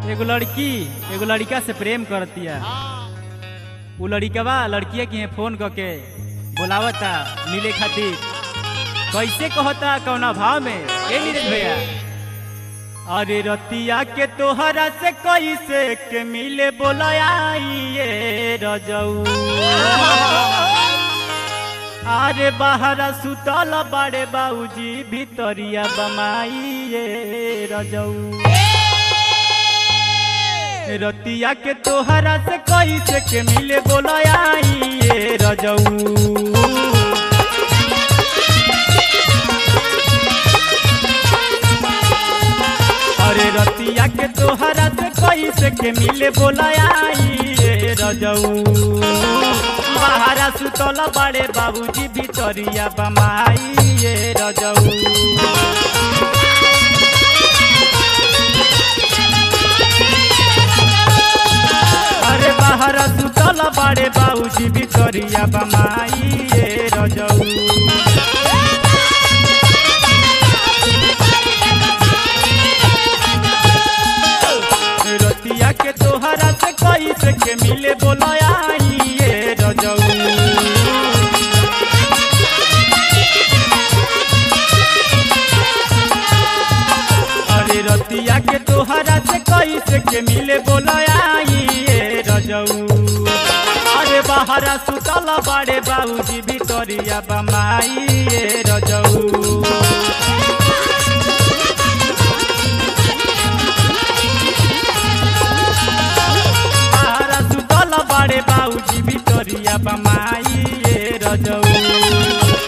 एगो लड़की एगो लड़का से प्रेम करतिया उ लड़कवा लड़किया के यहाँ फोन करके बोलावता मिले खातिर कैसे कहता कौना भाव में ए नीरज भैया अरे रतिया के तोहरा से कैसे के मिले बोलाइए रजऊ अरे बाहरा सुतल बाड़े बाबूजी भितरिया बमाइए रजऊ रतिया के तोहरा से कैसे के मिले बोलाइए रजऊ अरे रतिया के तोहरा से कैसे के मिले बोलाइए रजऊ बाहरा सुतल बाड़े बाबूजी भितरिया बमाइए रजऊ अरे बाहर सुतल बाड़े बाबूजी भितरिया बमाइए रजऊ रतिया के तोहरा से कैसे के मिले बोलाइए रजऊ अरे रतिया के तोहरा से कैसे के मिले बोलाइए रजऊ अरे बाहरा सुतल बाड़े बाबूजी भितरिया बमाइए रजऊ बाहरा सुतल बाड़े बाबूजी भितरिया बमाइए रजऊ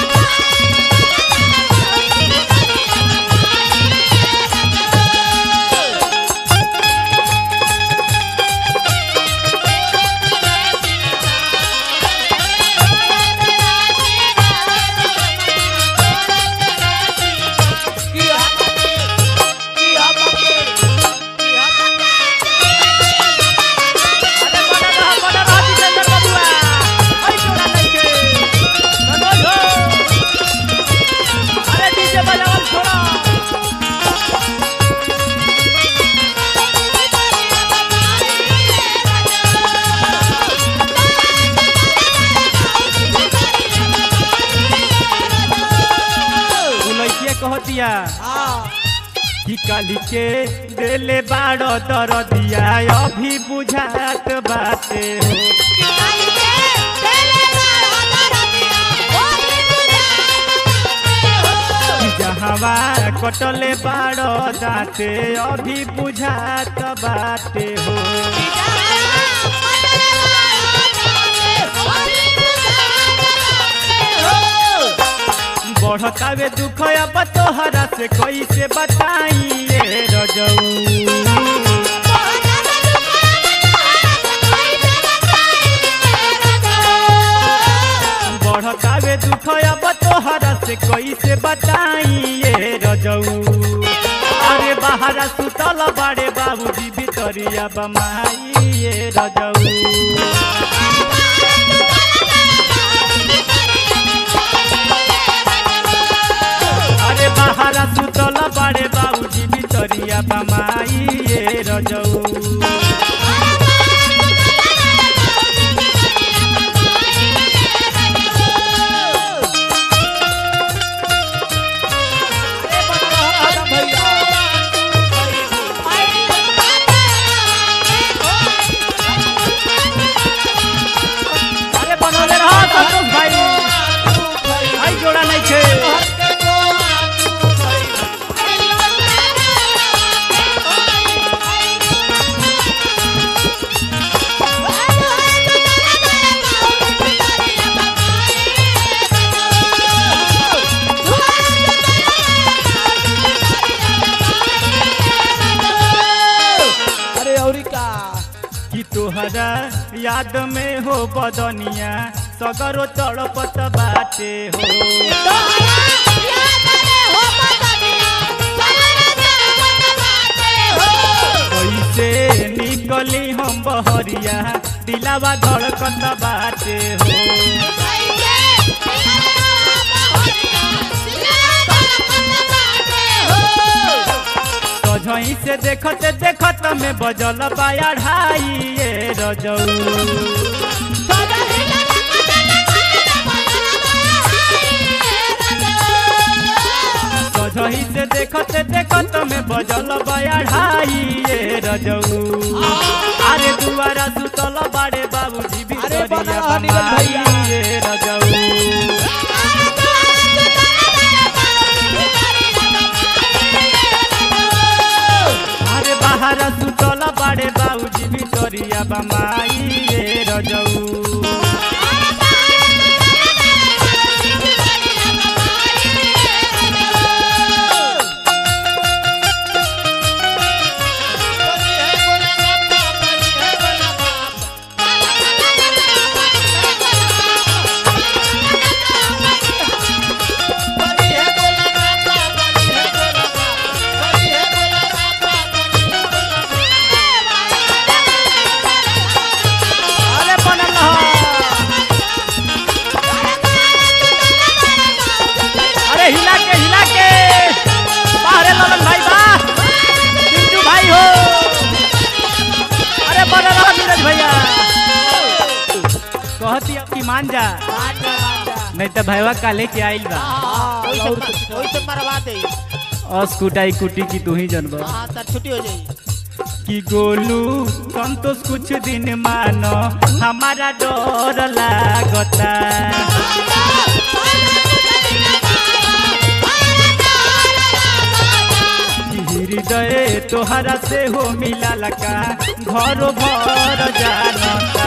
अरे बड़ा रहा, बड़ा रहा, जितेंद्र बबुआ। अरे चोरा नइखे। मनोज हो। अरे डीजे बजावल छोड़ा। उ लइकिया कहतिया कि काली के देले बाड़ो दरदिया अभी बुझात बाटे हो कि जहवा कटले बाड़ो दाते अभी बुझात बाटे हो बढ़तावे दुख अब तोहरा से कैसे बताइए रजऊ बढ़तावे दुख अब तोहरा से कैसे बताइए रजऊ अरे बाहरा सुतल बाड़े बाबूजी भितरिया बमाइए रजऊ अरे बाहरा सुतल बाड़े बाबूजी भितरिया बमाइए रजऊ अरे बनौले रहो संतोष भाई भाई जोड़ा नहीं छे अरे औरी का कि तोहरा याद में हो बदनिया सगरो तड़पत बाटे हो कैसे निकली हम बहरिया दिलावा धड़कत बाटे हो सझही से देखत देखत में बजल बाया ढाई ये रजऊ सझही से देखत देखत में बजल बाया ढाई ये रजऊ अरे दुआरा सुतल बाड़े बाबूजी भी अरे बना करिया रहा नीरज बमाई भैया। ये रजऊ अरे बाहर सुतल बाड़े बाबूजी भी करिया बमाई ये रजऊ अरे बनल रह। अरे हिला के हिला के बाहरे ललन भाई बा पिंटू भाई हो अरे बनल रह नीरज भैया कहती अब की मान जा नहीं तो भैया काले के आइल बा मरवा दे अस्कुटाई कुटी की तू ही जनबा हाँ तो छुट्टी हो जाई कि गोलू संतोष कुछ दिन मानो हमारा डर लागता कि हृदय तोहरा से हो मिला लका घरो भर जानता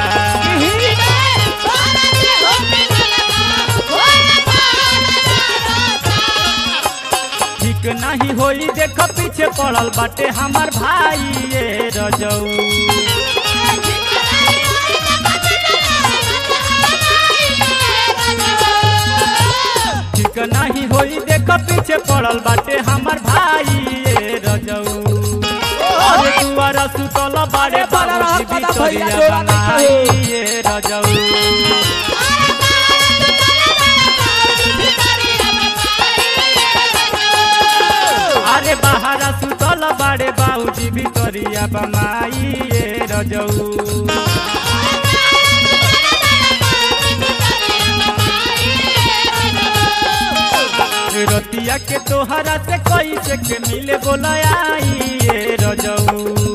ठीक नहीं होई देख पीछे पड़ल बाटे हमार भाई ये रजऊ ठीक नहीं होई देख पीछे पड़ल बाटे हमार भाई ये रजऊ अरे दुआरा सुतल बाड़े बाबूजी बिचरिया बनाई ये रजऊ अरे बाहरा सुतल बाड़े बाबूजी बिचरिया बनाई ये रजऊ रतिया के तोहरा से कैसे के मिले बोलाई ये रजऊ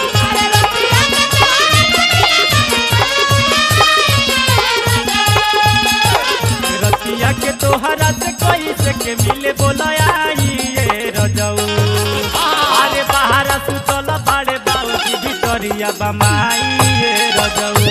रतिया के तोहरा से कैसे के मिले बोलाई ये रजऊ अरे बाहर सुतल बाड़े बाबूजी भितरिया बमाई ये रजऊ